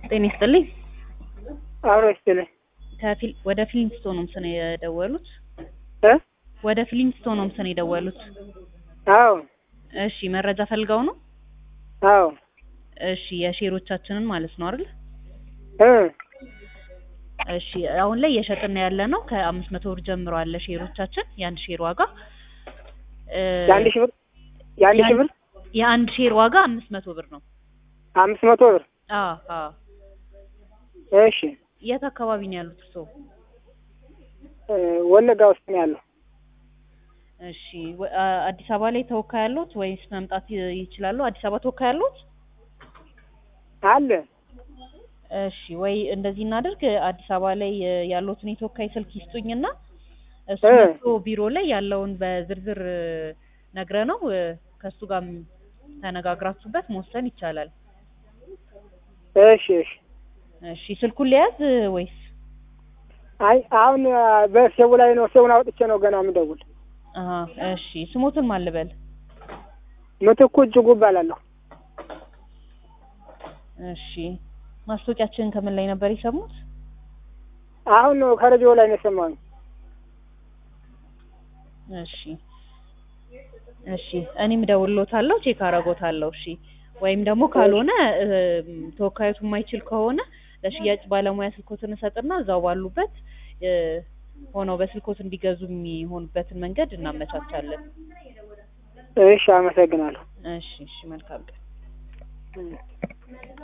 ጤና ይስጥልኝ። አብሮ ይስጥልኝ ከፊል ወደ ፊሊንግስቶን ሆምስ ነው የደወሉት? እ ወደ ፊሊንግስቶን ሆምስ ነው የደወሉት? አዎ እሺ መረጃ ፈልገው ነው? አዎ እሺ የሼሮቻችንን ማለት ነው አይደል? እ እሺ አሁን ላይ እየሸጥን ያለ ነው ከአምስት መቶ ብር ጀምሮ አለ ሼሮቻችን የአንድ ሼር ዋጋ እ የአንድ ሺህ ብር የአንድ ሺህ ብር የአንድ ሼር ዋጋ አምስት መቶ ብር ነው። አምስት መቶ ብር አዎ አዎ። እሺ የት አካባቢ ነው ያሉት እርስዎ? እ ወለጋ ውስጥ ነው ያለው። እሺ ወ- አ- አዲስ አበባ ላይ ተወካይ ያሉት ወይስ መምጣት ይ- ይችላሉ? አዲስ አበባ ተወካይ ያሉት? አለ እሺ ወይ እንደዚህ እናድርግ። አዲስ አበባ ላይ እ ያሉትን የተወካይ ስልክ ይስጡኝና እሱ እ መጥቶ ቢሮ ላይ ያለውን በዝርዝር እ ነግረነው እ ከእሱ ጋር ተነጋግራችሁበት መወሰን ይቻላል። እሺ እሺ እሺ ስልኩን ሊያዝ እ ወይስ? አይ አሁን አ፣ በሴቡ ላይ ነው ሴቡን አውጥቼ ነው ገና የምደውል። አሀ እሺ ስሞትን ማን ልበል? ምትኩ እጅጉ እባላለሁ። እሺ ማስታወቂያችንን ከምን ላይ ነበር የሰሙት? አሁን ነው ከሬዲዮ ላይ ነው የሰማሁኝ። እሺ እሺ እኔም እደውልልዎታለሁ፣ ቼክ አደርጎታለሁ። እሺ ወይም ደግሞ ካልሆነ እም፣ ተወካዮቱ የማይችል ከሆነ ለሽያጭ ባለሙያ ስልኮትን እሰጥና እዛው ባሉበት እ ሆነው በስልኮት እንዲገዙ የሚሆኑበትን መንገድ እናመቻቻለን። እሺ አመሰግናለሁ። እሺ እሺ መልካም ቀን። እ